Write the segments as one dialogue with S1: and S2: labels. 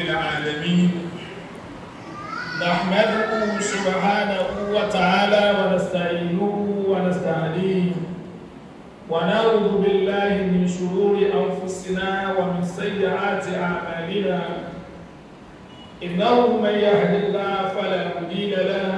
S1: العالمين نحمده سبحانه وتعالى ونستعينه ونستهديه ونعوذ بالله من شرور أنفسنا ومن سيئات أعمالنا إنه من يهد الله فلا مضل له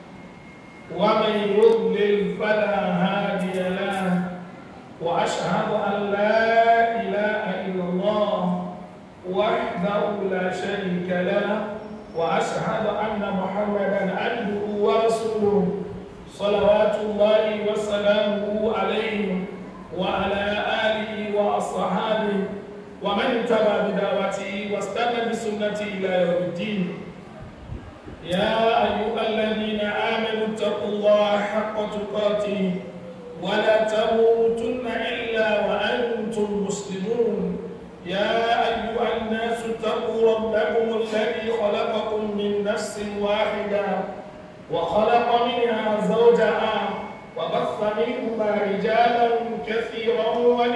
S1: ومن يضلل فلا هادي له وأشهد أن لا إله إلا الله وحده لا شريك له وأشهد أن محمدا عبده ورسوله صلوات الله وسلامه عليه وعلى آله وأصحابه ومن اتبع بدعوته واستنى بسنته إلى يوم الدين يا أيها الذين آمنوا اتقوا الله حق تقاته ولا تموتن إلا وأنتم مسلمون يا أيها الناس اتقوا ربكم الذي خلقكم من نفس واحدة وخلق منها زوجها وبث منهما رجالا كثيرا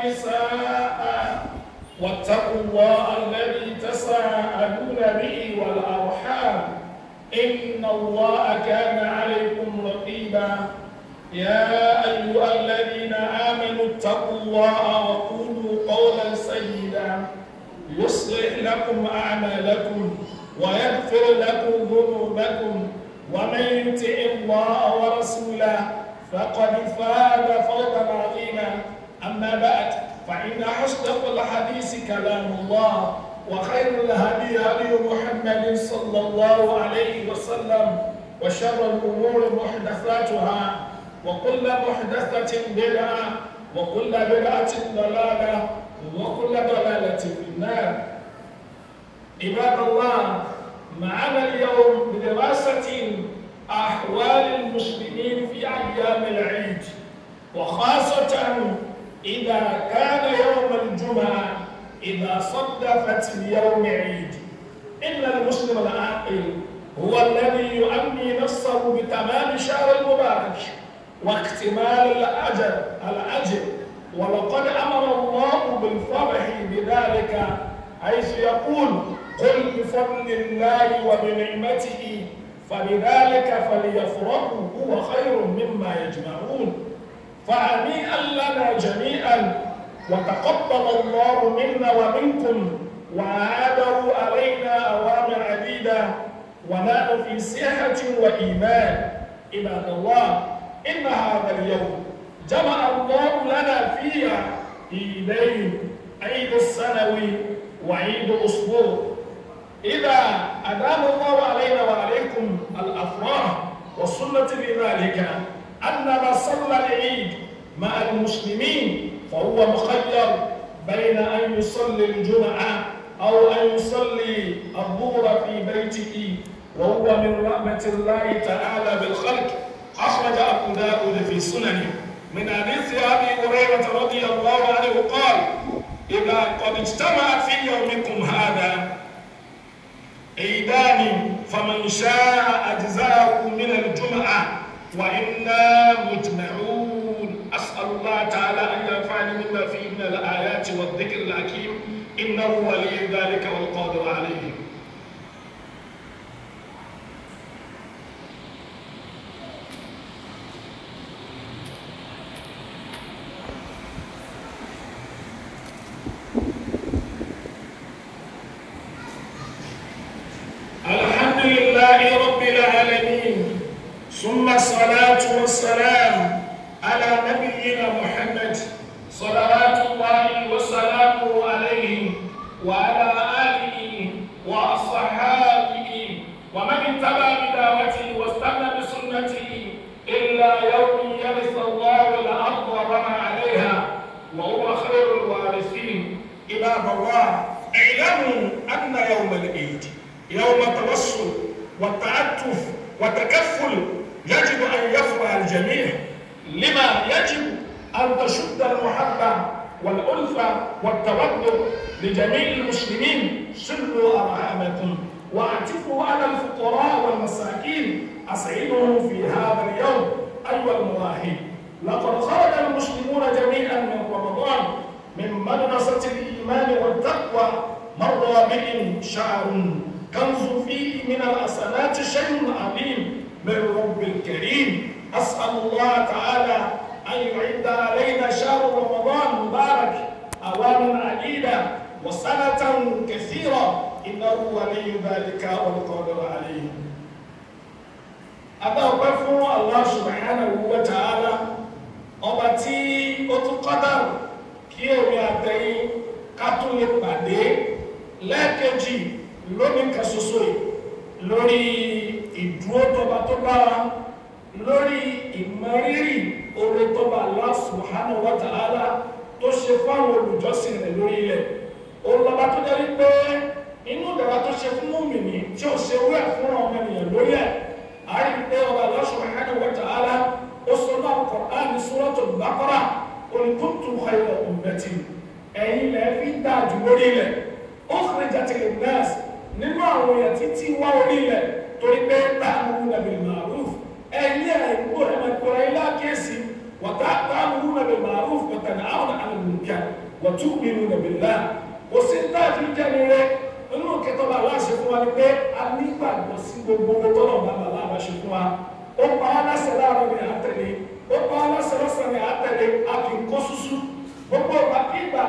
S1: ونساء واتقوا الله الذي تساءلون به والأرحام إن الله كان عليكم رقيبا يا أيها الذين آمنوا اتقوا الله وقولوا قولا سيدا يصلح لكم أعمالكم ويغفر لكم ذنوبكم ومن يطع الله ورسوله فقد فاز فوزا عظيما أما بعد فإن أصدق الحديث كلام الله وخير الهدي هدي محمد صلى الله عليه وسلم وشر الأمور محدثاتها وكل محدثة بدعة وكل بدعة ضلالة وكل ضلالة في النار عباد الله معنا اليوم بدراسة أحوال المسلمين في أيام العيد وخاصة إذا كان يوم الجمعة إذا صدفت اليوم عيد إن المسلم العاقل هو الذي يؤمي نفسه بتمام شهر المبارك واكتمال الأجر الأجر ولقد أمر الله بالفرح بذلك حيث يقول قل بفضل الله وبنعمته فبذلك فليفرحوا هو خير مما يجمعون فهنيئا لنا جميعا وتقبل الله منا ومنكم وعاده علينا أوامر عديدة ونحن في صحة وإيمان عباد الله إن هذا اليوم جمع الله لنا فيها عيدين عيد السنوي وعيد الأسبوع إذا أدام الله علينا وعليكم الأفراح والسنة بذلك أننا صلى العيد مع المسلمين فهو مخير بين أن يصلي الجمعة أو أن يصلي الظهر في بيته وهو من رحمة الله تعالى بالخلق أخرج أبو داود في سننه من حديث أبي هريرة رضي الله عنه قال إذا قد اجتمع في يومكم هذا عيدان فمن شاء أجزاءه من الجمعة وإنا مجمعون أسأل الله تعالى أن ينفعني مما فيه من الآيات والذكر الحكيم إنه ولي ذلك والقادر عليه الحمد لله رب العالمين ثم الصلاة والسلام على نبينا محمد صلوات الله وسلامه عليه وعلى آله وأصحابه ومن اتبع بدعوته واستنى بسنته إلا يوم يرث الله الأرض وما عليها وهو خير الوارثين عباد الله اعلموا أن يوم العيد يوم التوسل والتعتف والتكفل يجب أن يفرح الجميع لما يجب أن تشد المحبة والألفة والتودد لجميع المسلمين سلوا أرحامكم واعتفوا على الفقراء والمساكين أسعدهم في هذا اليوم أيها المواهب لقد خرج المسلمون جميعا من رمضان من مدرسة الإيمان والتقوى مر بهم شهر كنز فيه من الحسنات شيء عظيم من رب الكريم أسأل الله تعالى أن يعد علينا شهر رمضان مبارك أواما عديدة وسنة كثيرة إنه ولي ذلك والقادر عليه adáwọ̀pẹ́ fún Allah subhanahu wa ta'ala ọba tí ó tún kọ́dà kí èmi àtẹ̀yìn ká tún lè pàdé lẹ́ẹ̀kejì lónìí kan ṣoṣo yìí lórí ìdúró tọba tó bá wa lórí ìmọrírì oore tọba Allah subhanahu wa ta'ala tó ṣe fáwọn olùjọ́sìn rẹ̀ lórí ilẹ̀ olùlọ́ba tó jẹ́ wípé inú ìdára tó ṣe fún mùmìnì tí ò ṣe wúrẹ̀ fún ọmọ ènìyàn lórí ẹ̀ àárín pé ọba Allah subhanahu wa ta'ala ó sọ náà Qur'an ní Suratul Baqara qul kuntum khayra ummatin ẹ̀yin lẹ́ fi dáa jù lórí ilẹ̀ ukhrijat lin-nas nínú àwọn èèyàn títí wá orí ilẹ̀ torí pé ta'muruna bil ma'ruf ẹ̀yin àìgbò ẹ̀ máa kọ́ra ilé àkíyèsí wa ta'muruna bil ma'ruf wa tanhawna 'anil munkar wa tu'minuna billah kò sí táàfin jẹ́ni rẹ̀ nínú kẹtọ́ba aláṣẹ fún wa ni pé a nígbàgbọ́ sí gbogbo tọ́lọ̀ bàbá aláṣẹ fún wa ó pa á láṣẹ láàárọ̀ ní àtẹ̀lé ó pa á láṣẹ lọ́sàn ní àtẹ̀lé a kì í kó súsú gbogbo ìgbàkigbà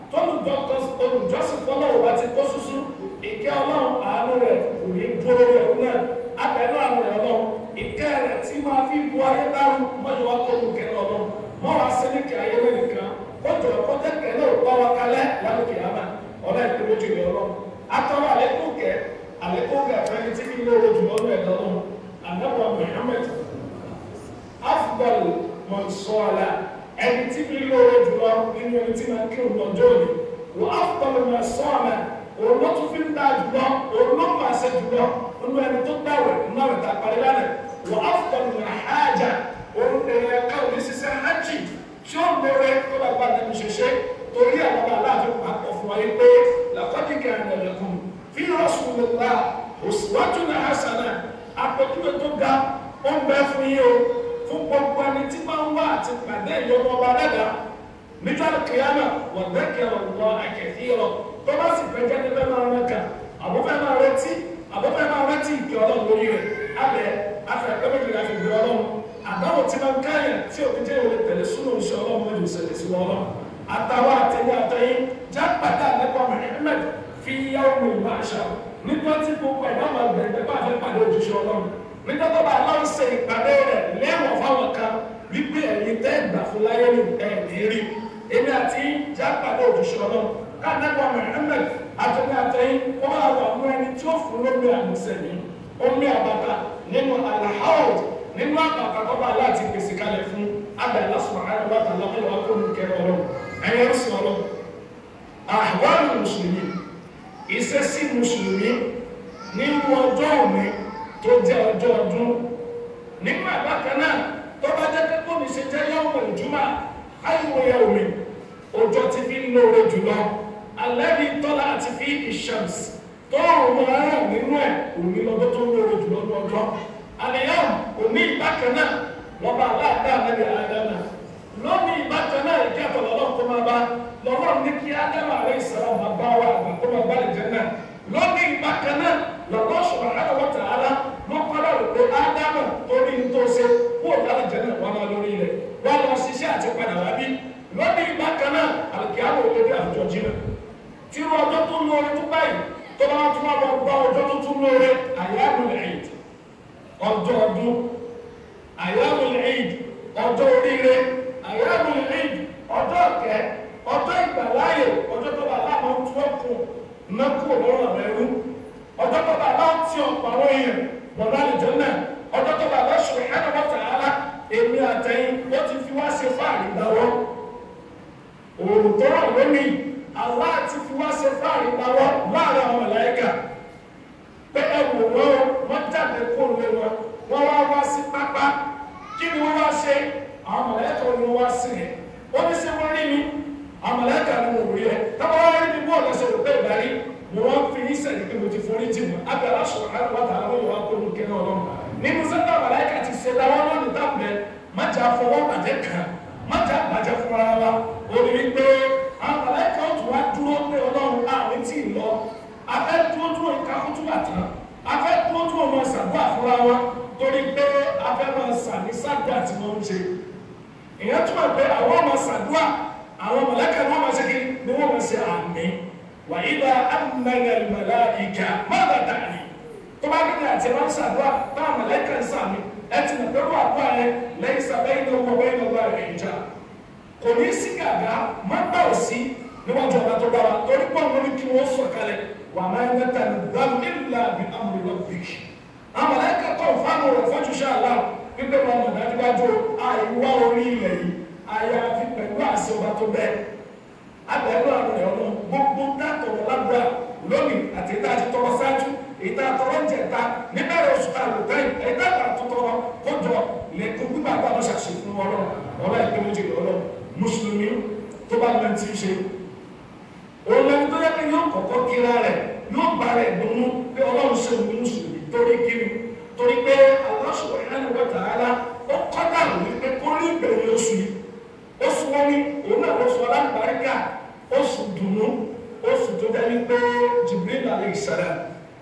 S1: tọ́lùjọ́sìn fọlọ́ òwà ti kó súsú ìkẹ́ ọlọ́run àánú rẹ̀ kò ní dúró rẹ̀ náà abẹ́nú àánú rẹ̀ ọlọ́run ìkẹ́ rẹ̀ tí máa fi bu ayé dárú mọ́jọ́ wa tó lùkẹ́ ọlọ́run mọ́ wa sí ní kí ayé lẹ́nìkan kójọ kọ́tẹ́kẹ́ náà bá wa kalẹ̀ lálùkẹ́ àmà ọ̀rẹ́ ìpínlẹ̀ ojú ìlú ọlọ́run atọrọ alekun kẹ alekun kẹ fẹni tí kìí lóore jùlọ ní ẹ̀dọ́ lọ́wọ́ anabu muhammed afdal mọ̀nsọ́ọ̀lá ẹni tí kìí lóore jùlọ nínú ẹni tí máa ń kírun lọ́jọ́ òní wọ́n afdal mọ̀nsọ́ọ̀lá òun ló tún fi ń dá jùlọ òun ló máa ṣe jùlọ nínú ẹni tó dáwẹ̀ nínú àwọn ìta parí lánàá wọ́n afdal mọ̀hájà òun èèyàn ká òní ṣiṣẹ́ hajj tí ó lóore tó bá gbà nínú ṣiṣẹ́ torí àwọn bá aláàfin pàpọ̀ fún wa yìí pé làkọ́dí kẹrin ẹ̀lẹ́kùn fi rasulillah uswatun hasana àpèjúwe tó ga ó ń bẹ fún yín o fún gbogbo ẹni tí máa ń wá àti pàdé ìyọnu ọba dada nígbà kìíyàmà wọ́n dẹ́kẹ̀ ọ̀gbọ́ àkẹ́kẹ́ yọ tó bá sì fẹ́ jẹ́ni bẹ́ẹ̀ máa rẹ̀ kà àbúfẹ́ máa retí àbúfẹ́ máa retí ìkẹ́ ọlọ́run lórí rẹ̀ alẹ́ afẹ́ ẹgbẹ́jì láti gbé ọlọ́run àdáwò tí máa ń káyà tí òbí jẹ́ ìwé tẹ̀lé súnmọ́ ìṣẹ́ ọlọ́run mẹ́jọ ìṣẹ̀lẹ̀ sí ọlọ́run àtàwọn àtẹ̀yìn àtẹ̀yìn já pàdé àlẹ́kọ̀ọ́ Muhammad fi yáwó mi máa ṣá nígbà tí gbogbo ẹ̀dá máa gbẹ̀gbẹ̀ bá fẹ́ pàdé òjúṣe ọlọ́run nígbà tó bá aláwọ̀ ṣe ìpàdé rẹ̀ lẹ́wọ̀n fáwọn kan wípé ẹ̀yin tẹ́ ìgbà fún láyé ní ẹ̀ ní rí èmi àti já pàdé òjúṣe ọlọ́run káàdẹ́kọ̀ọ́ Muhammad àtẹ̀yìn àtẹ̀yìn wọ́n máa wà mú ẹni tí ó fún lómi àmùsẹ̀mí omi àbàtà nínú àlàáhùn nínú àbàtà tó bá láti pèsè kalẹ̀ fún abẹ́ subhanahu wa ta'ala lọ́wọ́ akóni kẹrẹ ọlọ́run ẹ̀yẹ ń sìn ọlọ́run àwọn mùsùlùmí ìṣesí mùsùlùmí nínú ọjọ́ òní tó jẹ́ ọjọ́ ọdún nígbà bákan náà tó bá jẹ́ pé kò ní ṣe jẹ́ yọ̀wọ̀ ìjùmọ̀ ayọ̀wọ̀ omi ọjọ́ ti fi ń lóore jùlọ alẹ́bí tọ́lá àti fi ìṣàms tó rùn ara nínú ẹ̀ òní lọ́jọ́ tó lóore jùlọ ní ọjọ́ àlẹ́yàn òní bákan náà lọ́ba aláàdá àlẹ́bí àdáná lónìí ìbátan náà ìkí àtọ̀lọ́lọ́ tó máa bá lọ́wọ́ ní kí ádámù àrẹ ìsàlám máa bá wa àgbà tó máa bá lè jẹ́ náà lónìí ìbátan náà lọ́wọ́ subhanahu wa ta'ala ló kọ́lá rẹ̀ pé ádámù torí ń tó ṣe kó lálẹ́ jẹ́ náà wọ́n máa lórí rẹ̀ wọ́n lọ ṣiṣẹ́ àti padà wá bí lónìí ìbátan náà àlùkìyàwó olóde àwùjọ jìnnà tí wọ́n ọjọ́ tó lóore tó báyìí tó bá tún wá lọ gbọ́ ọjọ́ tó tún lóore àyàmul eid ọjọ́ ọdún àyàmul eid ọjọ́ oríire àyàmù ìrìn ọjọ́ ọ̀kẹ́ ọjọ́ ìgbàláyè ọjọ́ tó bá láwọn tí wọ́n kù mẹ́kù lọ́rọ̀ mẹ́rú ọjọ́ tó bá láwọn tí ọ̀pọ̀ àwọn èèyàn bọ̀dọ̀ àlejò náà ọjọ́ tó bá lọ́sùn ẹ̀rọ tààlà èmi àtẹ̀yìn ó ti fi wá ṣe fáàrí dáwọ́ òòrùn tó rọ̀ lónìí Allah ti fi wá ṣe fáàrí dáwọ́ láàrin àwọn màláíkà pé ẹ wò wọ́n wọ́n jáde kó lé wọn wọ́n wá wá sí pápá kí ni wọ́n wá ṣe àwọn mọ̀lẹ́kà ni wọ́n wá sí ẹ̀ wọ́n ní sẹ́ wọ́n rí mi àwọn mọ̀lẹ́kà ni wọ́n rí ẹ̀ táwọn wá rí mi bọ́ọ̀lù ẹsẹ̀ òpé ìdarí ni wọ́n fi ní sẹ́yìn pé mo ti forí jì mọ́ abẹ́rẹ́ aṣọ àwọn wàtà àwọn yòówá kó lu kẹ́nà ọlọ́run nínú sẹ́ńtà mọ̀lẹ́kà ti ṣe dáwọ́ lónìí dábẹ́ májà fọwọ́ bàjẹ́ kan májà bàjẹ́ fúnra wa ó ní wípé àwọn mọ̀lẹ́kà ó tún wá dúró pé ọlọ́run àárín tí ì lọ afẹ́ dúró dúró ìka kútúbà tán afẹ́ dúró dúró máa ṣàdúrà fúnra wọn torí pé afẹ́ máa sàmì sàdúrà tí wọ́n ń ṣe ìyẹn túmọ̀ pé àwọn ọmọ ṣàdúrà àwọn mọ̀lẹ́kẹ̀ ni wọ́n máa ṣe kí ni wọ́n máa ṣe àmì wà ìlà amẹ́gẹ̀ màláíkà mọ́tà dàní tó bá kí ni àti ẹ̀ máa ń ṣàdúrà táwọn mọ̀lẹ́kẹ̀ ń sàmì ẹ ti nà pẹ̀lú àdúrà yẹn lẹ́yìn sàbẹ́yìn ní owó bẹ́yìn lọ́gbà rẹ̀ ìjà kò ní sí gàgà má gbà ò sí níwájú ọba tó dára torí pọ̀ mọ́ ní kí wọ́n sọ̀ kalẹ̀ wà máa ń yẹta ní dáhùn ìlà bí amúlẹ̀ lọ bí. àwọn mọ̀lẹ́kẹ̀ tó fáwọn rẹ̀ fọ́jú ṣe àlá wípé wọn mọ̀ dájúdájú àìwá orí ilẹ̀ yìí àyàfi pẹ̀lú àṣẹ ọba tó bẹ́ẹ̀. abẹ́rẹ́ àwọn ẹ̀ ọ̀nà gbogbo dátọ̀rọ̀ lágbára lónìí àti ìta àti tọrọ ṣáájú ìta tọrọ ń jẹta níbẹ̀rẹ̀ oṣù àlùtẹ́ ìta àtúntọrọ kójọ lẹ́kùn gbígbà bá lọ ṣàṣe fún ọlọ́run ọlá ìpín méjì ọlọ́run mùsùlùmí tó bá lọ ti ṣe òun lẹni tó yẹ kí yóò kọ́kọ́ kíra rẹ̀ yóò bá rẹ̀ dùnú pé ọlọ́run ṣe òun mùsùlùmí torí kíni torí pé Allah subhanahu wa ta'ala ó kọ́dà wípé kó rí ìbẹ̀rẹ̀ oṣù yìí oṣù wọn ni òun náà oṣù alágbàríkà oṣù dùnú oṣù tó dẹ́ wípé Jibril alayhi salam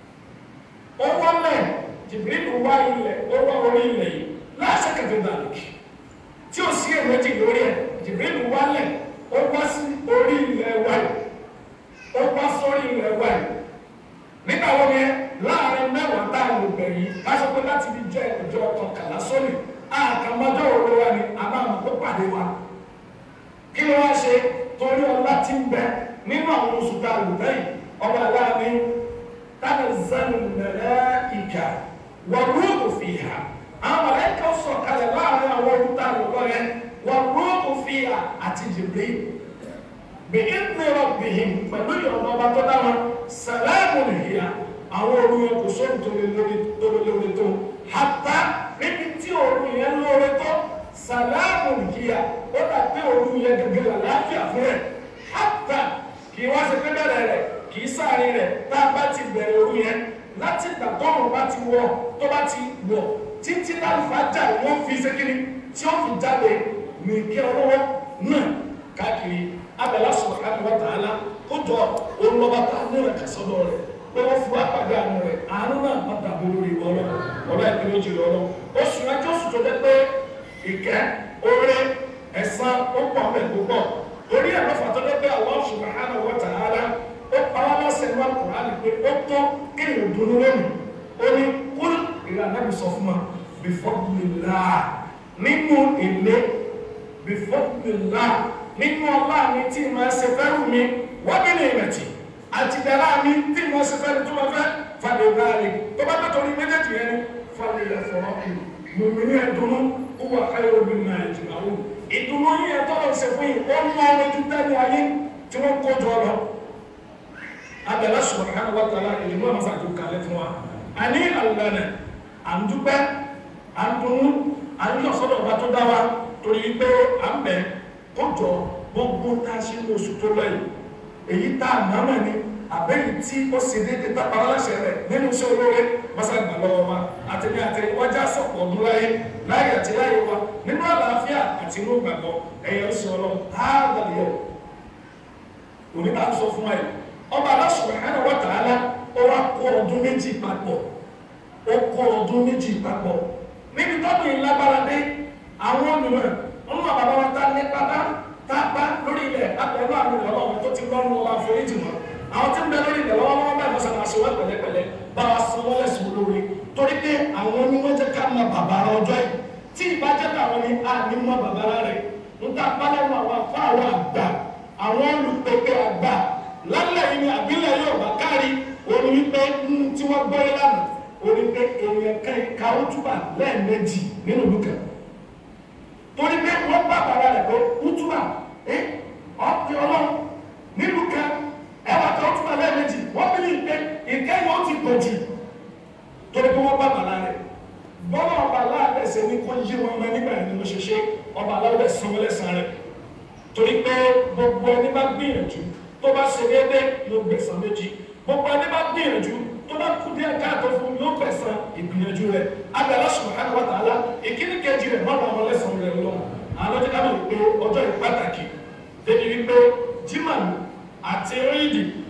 S1: ó wọlé Jibril wá ilẹ̀ ó wá orí ilẹ̀ yìí láṣẹ kẹfẹ́ dàlùkì tí ó sí èméjì lórí ẹ̀ Jibril wálẹ̀ ó wá sí orí ilẹ̀ wáyé ó wá sórí ilẹ̀ wáyé nígbà wo ni láàrin mẹ́wàá tá a lò bẹ̀yìn káṣọ pé láti fi jẹ́ ìjọ kọkànlá sórí àkàmọ́jọ́ òwe wa ni a máa mọ̀ pé pàdé wa kí ló wá ṣe torí ọlá tí ń bẹ nínú àwọn oṣù tá a lò bẹ̀yìn ọba aláàmì tanazzalu al-malaika wa ruhu fiha àwọn mọ̀lẹ́kà sọ̀kalẹ̀ láàrin àwọn olùta lọ́wọ́ yẹn wọ́n rúùkù fi hà àti Jibril bí ìdílé rabbihim pẹ̀lú ìyọ̀nà ọba tó dáwọn sàlámù nìyíya àwọn òru yẹn kò sóhun tó lé lórí tó lé lórí tó hatta níbi tí òru yẹn lórí tó sàlámù nìyíya ó dà pé òru yẹn gẹ́gẹ́ làlàáfíà fún rẹ̀ hatta kì í wá sí pé bẹ̀rẹ̀ rẹ̀ kì í sáré rẹ̀ tá a bá ti bẹ̀rẹ̀ òru yẹn láti ìgbà tọ́run bá ti wọ̀ tó bá ti wọ̀ títí láǹfààjà wọn fi ṣékiri tí ó fi jáde ní kí ọlọ́wọ́ náà káàkiri abẹ́lá subhanahu wa ta'ala kó jọ olùlọ́ba tá a ní rẹ̀ kẹsọ́dọ̀ rẹ̀ pé wọ́n fi wá pàdé àánú rẹ̀ àánú náà má dàbí lórí ọlọ́ ọlọ́ ìpínlẹ̀ ojì rẹ̀ ọlọ́ oṣù ẹjọ́ oṣù tó dé pé ìkẹ́ oore ẹ̀san ó pọ̀ mẹ́ púpọ̀ torí ẹ̀ lọ́fà tó dé pé Allah subhanahu wa ta'ala ó pa wá lọ́sẹ̀ ní Al-Qur'an pé ó tó kéèyàn dunu lónìí ó ní kúl ìlànà sọ fún wa bifadlillah nínú èlé bifadlillah nínú ọlá mi tí ma ṣe fẹ́rù mi wọ́n bí ní ìrẹ̀tì àti dára mi tí ma ṣe fẹ́rù tó ma fẹ́ fàdé báyìí tó bá bá torí méjèèjì yẹn ni fàdé ẹ̀fọ́ mùmí ní ẹ̀dùnú ó wà káyọ̀ omi náà ìjìnlá wò ìdùnnú yìí ẹ̀ tọ́lọ̀ ṣe fún yìí ó ń mọ ọmọ ojú tẹ́lẹ̀ ayé tí wọ́n kó jọ lọ abẹ́lá subhanahu wa ta'ala ìlú ọmọ sàdúrà kalẹ̀ fún wa àní àlùbẹ́nẹ̀ à ń dúpẹ́ à ń dunnú à ń yọ̀ sọ́dọ̀ ọba tó dá wa torí pé à ń bẹ̀ kó jọ gbogbo tá a ṣe ní oṣù tó lọ yìí èyí tá a mọ̀ mọ̀ ni àbẹ́yìí tí ó ṣe déédéé tá a pa aláṣẹ rẹ̀ nínú iṣẹ́ olóore mọ́sàgbà lọ́wọ́ wa àtẹ̀mí àtẹ̀yìn wájà sọ̀pọ̀ ọdún láyé láyé àti láyé wa nínú àlàáfíà àti inú gbàgbọ́ ẹ̀yẹ ń sọ lọ táàbàlẹ̀ òní bá ń sọ fún wa yìí ọba Allah subhanahu wa ta'ala ó wá kó ọdún méjì papọ̀ ó kó ọdún méjì papọ̀ níbi tọ́dún yìí lágbára dé àwọn olùmọ̀ wọn mọ̀ bàbá wa tá ní pátá tá a bá lórí ilẹ̀ abẹ́rẹ́ àwọn ìlọ́wọ́ wọn tó ti lọ́nu wa foríjì wọn àwọn tí ń bẹ lórí ilẹ̀ lọ́wọ́ wọn bá ìmọ̀sán àṣẹ wọn pẹ̀lẹ́pẹ̀lẹ́ bá wa san wọ́n lẹ́sùn olóore torí pé àwọn ni wọ́n jẹ́ ká mọ bàbára ọjọ́ yìí tí ìbá jẹ́ káwọn ni a ní mọ bàbára rẹ̀ ń ta pálẹ́nu àwọn afá àwọn àgbà àwọn olùpẹ̀pẹ̀ àgbà lálẹ́ yìí ni àbílẹ̀ yóò bá kárí orí wípé tí wọ́n gbọ́ yé lánàá orí pé èèyàn kan ìka ó túbà lẹ́ẹ̀mejì nínú ìlú kan torí pé wọ́n bá bàbá rẹ̀ pé útúbà ẹ́ ọ̀pẹ ọlọ́run nílùú kan ẹwà kan útúbà lẹ́ẹ̀mejì wọ́n bí ní pé ìkẹyìn ó ti pọ̀ jù torí pé wọ́n bá bàbá rẹ̀ bọ́lá ọba aláàbẹ̀ ṣe ní kó yí wọn mọ́ nígbà yẹn ni mo ṣe ṣe ọba aláàbẹ̀ sanwó lẹ́sàn rẹ̀ torí pé gbogbo ẹni bá gbìyànjú tó bá ṣe déédéé yóò gbẹ̀san méjì gbogbo ẹni bá gbìyànjú tó bá kú díẹ̀ káàtó fún yóò gbẹ̀san ìgbìyànjú rẹ̀ abẹ́lá subhanahu wa ta'ala ìkíni kejì rẹ̀ mọ́nà ọmọ lẹ́sàn rẹ̀ lọ àwọn ọjọ́ káwọn ìpè ọjọ́ ìpàtàkì débi wípé jimani àti rídì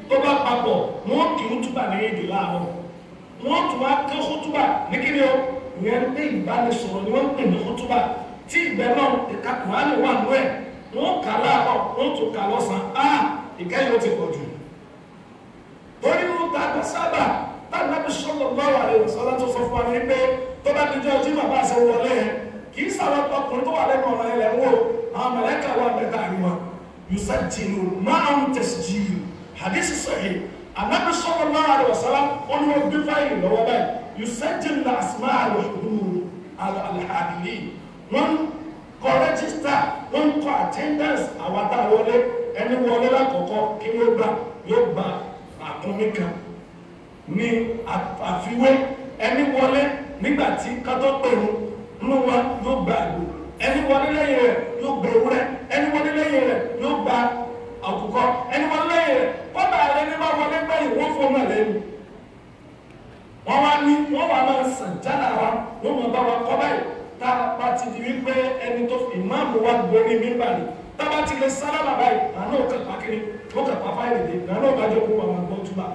S1: tó bá papọ̀ wọ́n kì í túbà ní èdè láàárọ̀ wọ́n tún wá ké kútúbà ní kíni o ìyẹn pé ìbánisọ̀rọ̀ ni wọ́n ń pè ní kútúbà tí ìgbẹ́ náà ìka kùránì wà nú ẹ̀ wọ́n kà láàárọ̀ wọ́n tún kà lọ́sàn-án á ìkẹyìn ó ti pọ̀ jù torí wọn ta àgbà sábà táwọn ẹbí sọlọ lọ́wọ́ àlẹ ìwòsàn tó sọ fún wa ní pé tó bá dijọ́ ọjí bàbá àṣẹ wọlé yẹn kì í sábà ọkùnrin tó wà lẹ́nu ọ̀nà ilẹ̀ wò àwọn mẹlẹ́kà wà mẹ́ta àríwá yusajilu máa ń tẹ̀síjìlù hadith sahih anabi sọlọ lọ́wọ́ àlẹ ìwòsàn wọn ni wọn gbé fáìlì lọ́wọ́ báyìí yusajilu la asma alhudur alhadili wọn kọ rẹ́gísítà wọn kọ attendance àwọn àtàwọlé ẹni wọlé lákọ̀ọ́kọ́ kí ló gbà yóò gbà àkúnmí kan ní àfiwé ẹni wọlé nígbà tí kátó pèrún nínú wa yóò gba àgbò ẹni wọlé lẹ́yìn rẹ̀ yóò gba ewúrẹ́ ẹni wọlé lẹ́yìn rẹ̀ yóò gba àkùkọ ẹni wọlé lẹ́yìn rẹ̀ kọ́dà rẹ̀ ní bá wọlé gbẹ̀yìn wọ́n fọ́ náà lẹ́nu wọ́n wá ní wọ́n wá máa sàn jálà wa wọ́n máa bá wa kọ́ báyìí tá a bá ti di wípé ẹni tó fi ìmáàmù wa gbórí mímbà ni tá a bá ti lè sálábà báyìí àná òkè pàkiri òkè pàfáìlì dé àná òkè àjọkú wa máa gbọ́ túbà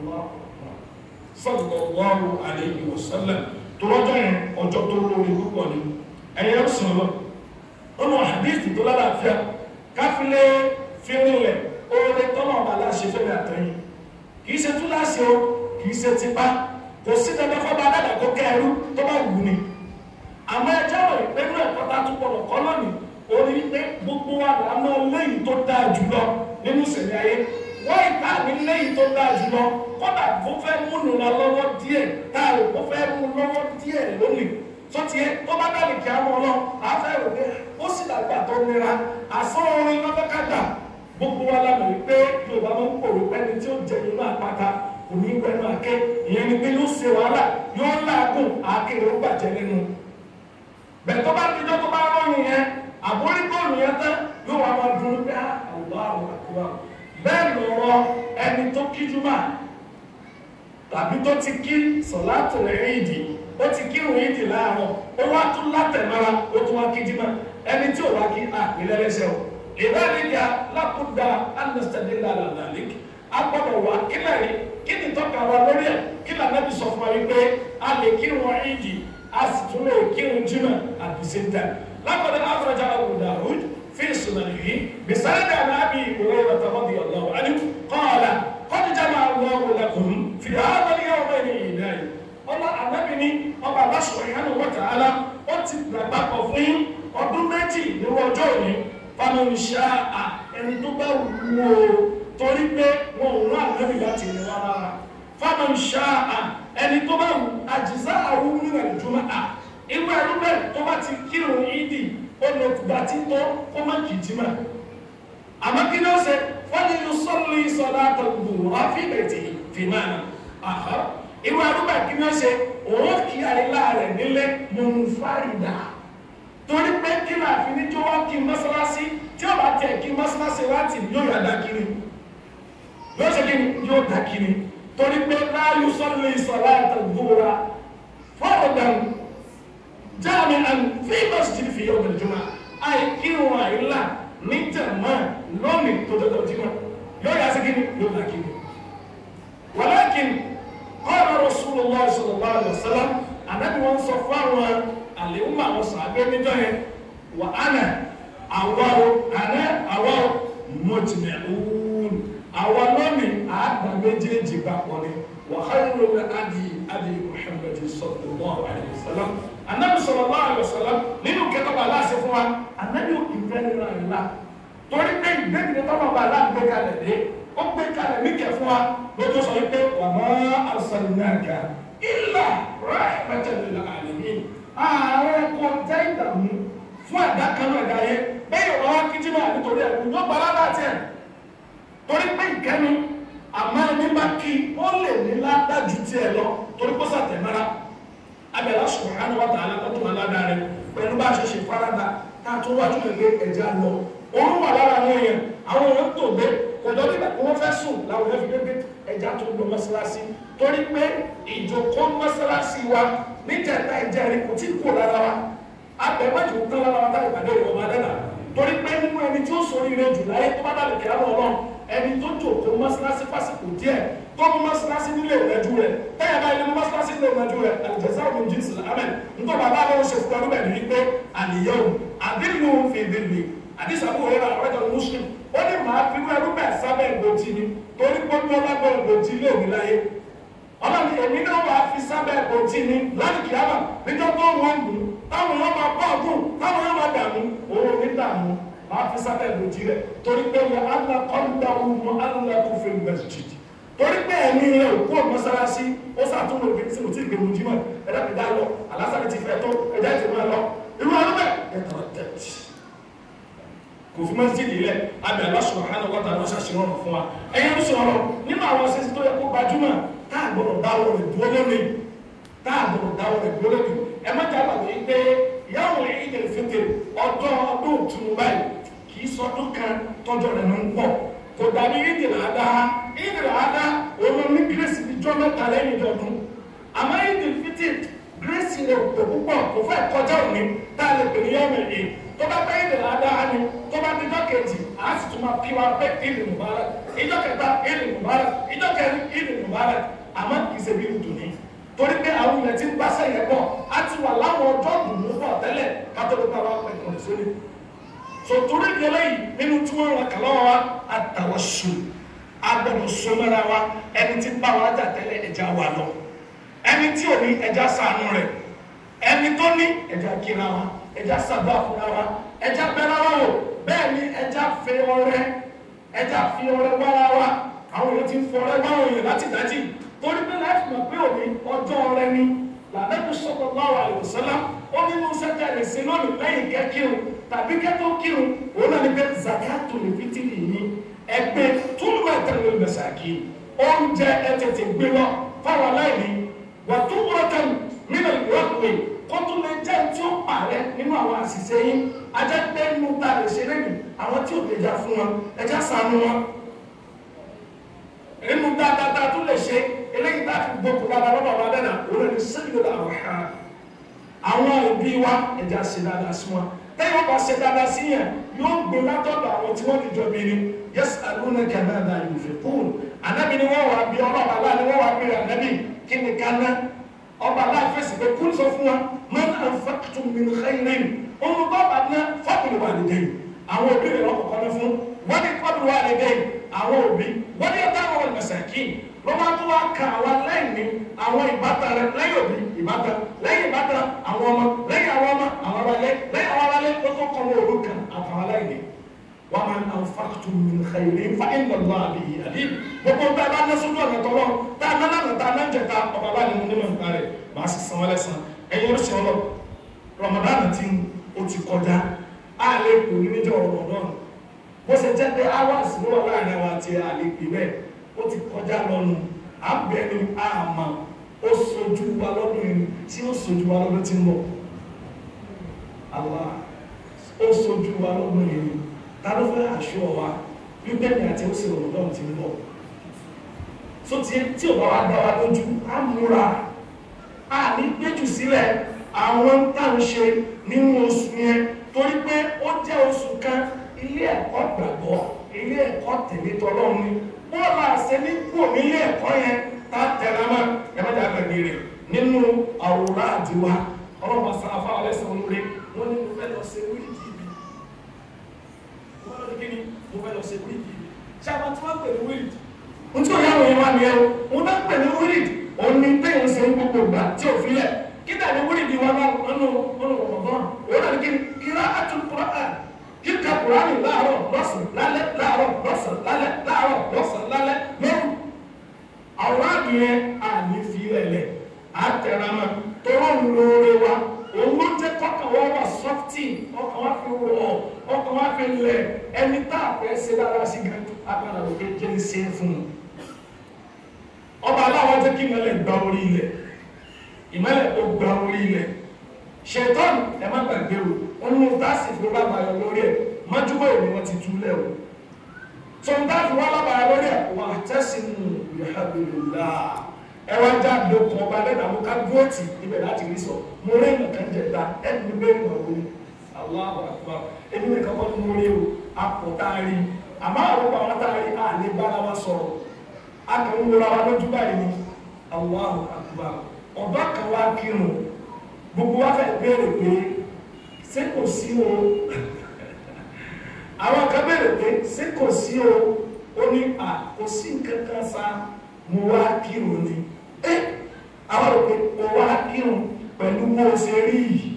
S1: sallallahu alayhi wa sallam tọrọjọ yẹn ọjọ́ tó lórí púpọ̀ ni ẹyẹ ń sùn lọ ọmọ hadithi tó lálàáfíà káfílẹ fínrinlẹ oore tọnà ọba aláṣẹ fẹmi àtẹyìn kìí ṣe túláṣẹ o kìí ṣe tipa kò sí dandan fọba adáda kó kẹrù tó bá wù ni àmọ́ ẹjọ́ rẹ pẹ̀lú ẹ̀kọ́ tá a tún gbọ́dọ̀ kọ́ lónìí orí pé gbogbo wa là ń lọ léyìí tó dáa jùlọ nínú ìṣẹ̀lẹ̀ ayé wọ́n ìta ní léyìí tó dáa jùlọ kódà bó fẹ́ múnú lọ lọ́wọ́ díẹ̀ táàrò bó fẹ́ mú lọ́wọ́ díẹ̀ lónìí tó tiẹ̀ tó bá dàbí kí á mọ́ lọ àfẹ́ rò pé ó sì dàgbà tó nira àsán orin lọ́fẹ́ kájà gbogbo wa la mọ̀ wípé yorùbá máa ń pòrò pẹ́ni tí ó jẹ inú àpáta kò ní gbẹnu àké ìyẹn ni pé yóò ṣe wàhálà yóò láàgùn àkèrè ó bàjẹ́ nínú bẹ́ẹ̀ tó bá dijọ́ tó bá rọ́yìn yẹn àbórí góòlù yẹn tán yóò wá máa dùn pé àwùjọ àwọn àkúrà bẹ́ẹ̀ lọ́rọ̀ ẹni tó kíjú máa tàbí tó ti kí sọ̀látò rẹ̀ ìdí ó ti kírun ìdí láàárọ̀ ó wá tún látẹ̀mára ó tún wá kí jímọ̀ ẹni tí ò wá kí àpilẹ̀lẹ́sẹ̀ o ìbáraẹnìyà lákúdà anastadila lalalik agbọ́dọ̀ wá kílẹ̀ rí kí ni tọ́ka wa lórí ẹ̀ kí lànàbí sọ fún wa wípé a lè kírun ìdí a sì tún lè kírun jímọ̀ at the same time lákọ̀dọ̀ afrajà Abu Dawud في سننه بسند عن ابي هريره رضي الله عنه قال قد جمع الله لكم في هذا اليومين عيدين ọlọ ànábìíní ọba Allah subhanahu wa ta'ala ó ti gbàgbà pọ̀ fún yín ọdún méjì nínú ọjọ́ òní faman sha'a ẹni tó bá wù ú torí pé wọn ò rán ànábì láti ní wọn rárá faman sha'a ẹni tó bá wù ajza'ahu min al-jumu'ah irú ẹrú bẹ́ẹ̀ tó bá ti kírun ìdí olùgbà tí tó kó má kì í jí mà àmọ́ kí ló ṣe wọ́n ní yóò sọ́lù ìsọ̀lá àtọ̀gbò àfihàn fi máa nà àhọ́ irú arúgbà kí ló ṣe òun kí àìlá rẹ̀ nílé mọ̀nfàrìdà torí pé kí náà fi ní tí wọ́n kí mọ́sálásí tí ó bá tẹ̀ kí mọ́sálásí láti yóò yà dá kiri yóò ṣe kí ni yóò dá kiri torí pé láàyò sọ́lù ìsọ̀lá àtọ̀gbò ra fọ́ọ̀dàn jami'an fi masjid fi yawm al-jum'a ay kiwa illa ní jama lónìí tó tó jima yóò yà sí kíni yóò bá kíni walakin qala rasulullah sallallahu alaihi wasallam anabi wọn sọ fún àwọn àlèhùn àwọn sàbẹ níjọ yẹn wà ánà àwọ àná àwọ mujmi'un àwa lónìí àgbà méjèèjì bá pọ̀ ni wa khayrul adi adi muhammad sallallahu alaihi wasallam anabi sallallahu alaihi wasallam nínú kẹtọ bá aláṣẹ fún wa anabi ò kì í fẹ́ nínú àyè la torí pé ìgbẹ́gbẹ́ tọ́lọ̀ bá aláàgbé kalẹ̀ dé ó gbé kalẹ̀ ní kẹ fún wa lójú sọ pé wa ma arsalnaka illa rahmatan lil alamin ààrẹ kò jẹ́ ìdààmú fún ẹ̀dá kan náà ẹ̀dá yẹn bẹ́ẹ̀ yóò wá kí jimá nítorí ẹ̀kú yóò gba aládàá tiẹ̀ torí pé ìkẹ́nu àmọ́ ẹni bá kí ó lè ní ládájú tiẹ̀ lọ torí kó sàtẹ̀mára abẹ́lá subhanahu wa ta'ala tó tún aládàá rẹ pẹ̀lú bá a ṣe ṣe farada tá a tún wá tún lè gbé ẹ̀jẹ̀ lọ òun wà lára àwọn èèyàn àwọn èèyàn tó gbé kọjọ nígbà tí wọ́n fẹ́ sùn làwọn èèyàn fi gbé ẹja tó gbé mọ́sálásí torí pé ìjòkó mọ́sálásí wa níjẹta ìjẹrin kò tí kò lára wa abẹ́mọ́jò tán lára wa táyà ìpàdé ìwọ̀n máa dẹ́nà torí pé nínú ẹni tí ó sori rẹ jù láyé tó bá dàbí kí á lọ ọlọ́run ẹni tó jòkó mọ́sálásí fásitì díẹ̀ tó mú mọ́sálásí nílé ìrẹ́jú rẹ̀ tẹ́yà bá ilé mú mọ́sálásí nílé ìrẹ́jú rẹ̀ àlùjẹsà òun jíǹsì lámẹ́ nítorí bàbá mi ò ṣe fún ọdún bẹ́ẹ̀ ni wípé àníyẹ́wò àdínú fi dìbì àdìsàbò òye rà ọ̀rẹ́jọ muslim ó ní màá fi wú ẹrú bẹ́ẹ̀ sábẹ́ ìgbòjì ni torí pé ó lábẹ́ ìgbòjì ilé òní láyé ọlọ́ni èmi náà wàá fi sábẹ́ ìgbòjì ni láti kìámà níjọ́ tó wọ́n mú táwọn yóò máa bọ́ ọdún táwọn yóò máa dààmú òun ò ní dààmú máa fi sábẹ́ ìgbòjì rẹ̀ torí pé yẹ allah kọ́ńdà ọ̀hún allah kò fi masjid torí pé ẹ̀mí rẹ̀ òkú mọ́sálásí ó sàtúnwò ìgbé tí mo ti gbé mu jímọ̀ ẹ̀dá mi dá lọ alásàlẹ̀ ti fẹ́ tó ẹ̀dá ti máa lọ irú ọdún bẹ́ẹ̀ ẹ̀tọ́ tẹ̀tì kò fi masjid ilẹ̀ abẹ́ Allah subhanahu wa ta'ala ṣàṣìwọ̀n fún wa ẹ̀yẹ́ ń sọ̀rọ̀ nínú àwọn ṣẹ́sí tó yẹ kó gbajúmọ̀ tá a gbọ́dọ̀ dáwọ́ rẹ̀ dúró lónìí tá a gbọ́dọ̀ dáwọ́ rẹ̀ dúró lónìí ẹ má jà wàgbé pé yàwó Eidil Fitr ọjọ́ ọdún òtún báyìí kì í sọdún kan tọ́jọ́ rẹ̀ ló ń pọ̀ kò dàbí Eidil Adha Eidil Adha òun ní gírèsì ní jọ́ mẹ́ta lẹ́yìn ìjọdún àmọ́ Eidil Fitr gírèsì rẹ̀ kò púpọ̀ kò fẹ́ kọjá òní tá a lè pè ní yàwó èyí tó bá pẹ́ Eidil Adha ni tó bá dídọ́ kejì á sì tún máa kí wa pé Eid Mubarak ìjọ kẹta Eid Mubarak ìjọ kẹrin Eid Mubarak àmọ́ kì í ṣe bí ìdùnnú torí pé àwọn ilẹ̀ tí ń bá sẹ́yìn bọ̀ á ti wà láwọn ọjọ́ dùnú bọ̀ tẹ́lẹ̀ kátóló bá wa pẹ̀ kàn sórí. sòtúrí ìdílé yìí nínú tí wọ́n ràn kàlọ́ wa àtàwọn sùn agbọ̀dọ̀ sọmọ́ra wa ẹni tí ń bá wa jà tẹ́lẹ̀ ẹja wà lọ ẹni tí ò ní ẹja sànú rẹ̀ ẹni tó ní ẹja kíra wa ẹja sàdó àfúrá wa ẹja bẹ́rẹ̀ wa wò bẹ́ẹ̀ ni ẹja fi ọrẹ ẹja fi ọrẹ wára wa àwọn èèyàn ti ń fọrẹ wáwọn èèyàn láti dájì torí pé láti mọ̀ pé òní ọjọ́ rẹ ni làbẹ́bí sallallahu alaihi wasallam ó nínú sẹ́jà lè ṣe lónìí lẹ́yìn kẹ́ kírun tàbí kẹ́ tó kírun òun náà ní pé zakatul fitri yìí ẹgbẹ́ túlùmọ̀ ẹ̀tẹ̀lẹ̀ mẹsàkì oúnjẹ ẹ tètè gbé lọ fáwọn aláìní wà tó wọ́tẹ̀ nínú ìwọ́pẹ̀ kó tún lè jẹ́ tí ó pààrẹ nínú àwọn àṣìṣe yín ajá pé nínú ta lè ṣe lẹ́nu àwọn tí ò lè jà fún wọn ẹjá ṣàánú wọn nínú dáadáa tó lè ṣe eléyìí tá a fi gbókù dáadáa lọ́dọ̀ wa dẹ́nà òun ní sẹ́yìn làwọn ha àwọn òbí wa ẹja ṣe dáadáa sí wọn tẹ́yìn ọba ṣe dáadáa sí yẹn yóò gbé látọ̀dọ̀ àwọn tí wọ́n ti jọ bí ni yẹ́sì àlùna kànáà yóò fi kúrò ànábì ni wọ́n wà bí ọlọ́ọ̀bà láà ni wọ́n wà bí ànábì kí ni kánná ọba láà fèsì pé kúrò sọ fún wa man anfaqtum min khairin ohun tó bá ná fọ́ọ̀kùnrin wà nídìí àwọn òbí rẹ̀ lọ́kọ̀ọ́kọ́ ní fún wọ́n ní kọ́bìnrin wà nídìí àwọn òbí wọ́n ní ọ̀tá àwọn mẹsàkì ló máa tún wá ka àwa lẹ́yìn àwọn ìbátan rẹ lẹ́yìn òbí ìbátan lẹ́yìn ìbátan àwọn ọmọ lẹ́yìn àwọn ọmọ àwọn abalẹ̀ lẹ́yìn àwọn abalẹ̀ ó tó kọ́ wọn òru kan àtàwọn lẹ́yìn wọ́n máa ń anfaqtum min khairin fa inna Allaha bihi alim gbogbo bá a bá ná sójú ọ̀nà tọ́lọ́ tá a ná lánàá tá a ná jẹ ta ọba bá nínú nínú nǹkan rẹ̀ máa sì san wọ́n lẹ́sàn ẹ̀yin oríṣi ọlọ Ramadan ti o ti kọjá a lè kú níjọ́ Ramadan bó ṣe jẹ́ pé hours ló wà láàrin àwọn àti àlepì bẹ́ẹ̀ ó ti kọjá lọ́nu àbẹ̀ni àmà ó sojú wa lọ́dún yìí tí ó sojú wa lọ́dún tí ń bọ̀ Allah ó sojú wa lọ́dún yìí ta ló fẹ́ àṣọ wa wípé ní àti ó sì rọ̀ lọ́dún tí ń bọ̀ so tí tí ò bá wa dá wa lójú á múra á ní gbéjù sílẹ̀ àwọn tá à ń ṣe nínú oṣù yẹn torí pé ó jẹ́ oṣù kan ilé ẹ̀kọ́ gbàgbọ́ ilé ẹ̀kọ́ tẹ̀lé tọ́lọ́run ni bọ́ọ̀lù àṣẹ ní kú nílé ẹ̀kọ́ yẹn tá a tẹ̀lé mọ́ ẹ má dàgbà ní rẹ̀ nínú àwòrán àdìwá ọlọ́pàá sàràfà ọlẹ́sẹ̀ olóore wọ́n ní mo fẹ́ lọ ṣe wíìdì mi mo fẹ́ lọ kí ni mo fẹ́ lọ ṣe wíìdì mi ṣé àwọn tí wọ́n pè ní wíìdì n tí òyà òye wa nìyẹn o mo náà pè ní wíìdì òun ni bẹ́ẹ̀ ń ṣe ń gbogbo ìgbà tí ò fi lẹ̀ kí dàbí wíìdì wa náà nínú nínú ọ̀gbọ̀n òun náà ní kí ni kíra àtúntò kíkà kùránì láàárọ̀ lọ́sàn lálẹ́ láàárọ̀ lọ́sàn lálẹ́ láàárọ̀ lọ́sàn lálẹ́ lóru àwòrán àdìyẹn àní fi lẹ̀lẹ̀ àtẹ̀rámà tọrọ ń lóore wa òun ló jẹ́ kọ́kàn wá wà sọ́fìtì ọkàn wá fi wọ̀ ọkàn wá fi lẹ̀ ẹni tá a fẹ́ ṣe dára sí gan agbára òkè jẹ́ ń ṣe fún un ọba aláwọ̀ jẹ́ kí ìmọ̀lẹ̀ gba orí ilẹ̀ ìmọ̀lẹ̀ ó gba orí ilẹ̀ ṣètọ́nù ẹ má gbàgbé o wọn mú táàsì fún lábàáyọ lórí ẹ mọ́júmọ́ ìlú wọn ti túlẹ̀ o tó ń dáàbò wọn lábàáyọ lórí ẹ wà tẹ́sí nù ìhàbìlélá ẹ wá já lókun ọba lẹ́dàá ká dúrótì ibẹ̀ láti rí sọ mo rí nǹkan jẹta ẹni gbé ìmọ̀ wo ni Allahu Akbar ẹni nìkan kọ́ ni mo rí o apọ̀táàrí àmọ́ àwọn ọmọ àwọn tá a rí àlè bára wa sọ̀rọ̀ a kàn ń wọra wa lójú báyìí ni Allahu Akbar ọba kan wá kírun gbogbo wa fẹ́ béèrè pé ṣé kò sí o àwọn kan béèrè pé ṣé kò sí o ó ní à kò sí nǹkan kan sa mo wá kírun ni ẹ àwọn rò pé mo wá kírun pẹ̀lú bó o ṣe rí yìí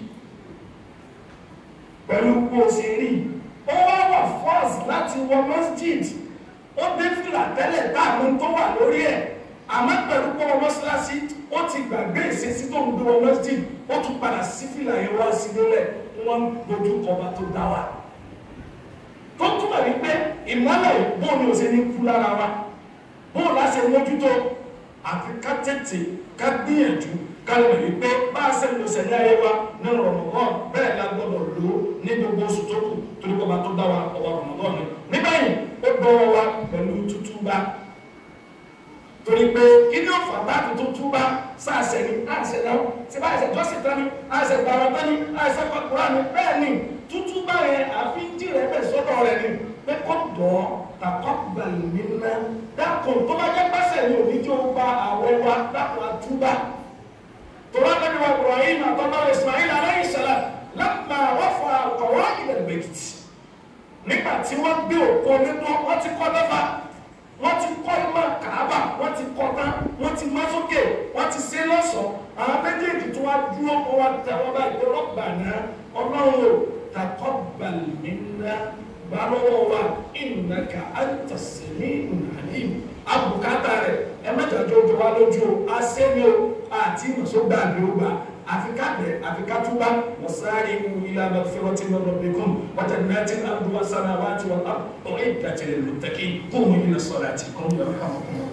S1: pẹ̀lú bó o ṣe rí yìí ó wá wà fọ́ọ̀sì láti wọ masjid ó dé fìlà tẹ́lẹ̀ táàmù tó wà lórí ẹ̀ àmọ́ pẹ̀lú pé ọmọ síláṣí ó ti gbàgbé ìṣesí tó ń gbé wọn masjid ó tún padà sí fìlà yẹn wá sí lélẹ̀ wọ́n ń dojú kọba tó dá wa tó túmọ̀ wípé ìmọ́lẹ̀ bóun ni ò ṣe ní kú lára wa bóun láṣẹ mójútó àfi ká tètè ká gbìyànjú ká lè rí pé bá a ṣe ń lo sẹ̀lẹ̀ ayé wa ní Ramadan bẹ́ẹ̀ la gbọ́dọ̀ lò ó ní gbogbo oṣù tó kù torí kọba tó dá wa ọba Ramadan ni nígbàyìn ó dọ́wọ́ wa pẹ̀lú tútúbá torí pé kí ni ó fà táàkì tó túbá sáàsẹ ni àṣẹ náà tí bá àṣẹ jọ́sìn tán ni àṣẹ gbàrà tán ni àṣẹ pàkúrà ni bẹ́ẹ̀ ni tútúbá yẹn àfi ń jìrẹ̀ bẹ̀ sọ́dọ̀ rẹ̀ ni pé kó dọ̀ ọ́ tàkọ́ gbàlù mí ná dákun tó bá jẹ́ pẹ́sẹ̀ ni òní tí ó gba àwẹ̀ wa dákun àtúbá tòwá lẹ́nu wa Ibrahim àtọ́nà Ismail alayhi salam lápá wọ́n fọ àkọ̀wá ilẹ̀ bẹ̀kìtì nígbà tí wọ́n gbé òkú nínú wọ́n ti kọ́ lọ́fà wọ́n ti kọ́ ìmọ̀ kàábà wọ́n ti kọ́ tán wọ́n ti má sókè wọ́n ti ṣe lọ́sọ̀ọ́ àwọn méjèèjì tó wá dúró kó wá tẹ wọ́n bá ìgbé rọ́bà náà ọlọ́run ò taqabbal minna gbà lọ́wọ́ wa innaka anta sami'un alim abùkátà rẹ̀ ẹ mẹ́jọ tó jọ wá lójú o asẹ́ni o àti ìmọ̀sọ́gbà àbí ó gbà àfikàbẹ̀ àfikàtúbà wasari'u ila magfiratin min rabbikum wa jannatin arduha as-samawati wal ardu u'iddat lil muttaqin qumu ila salatikum yarhamukum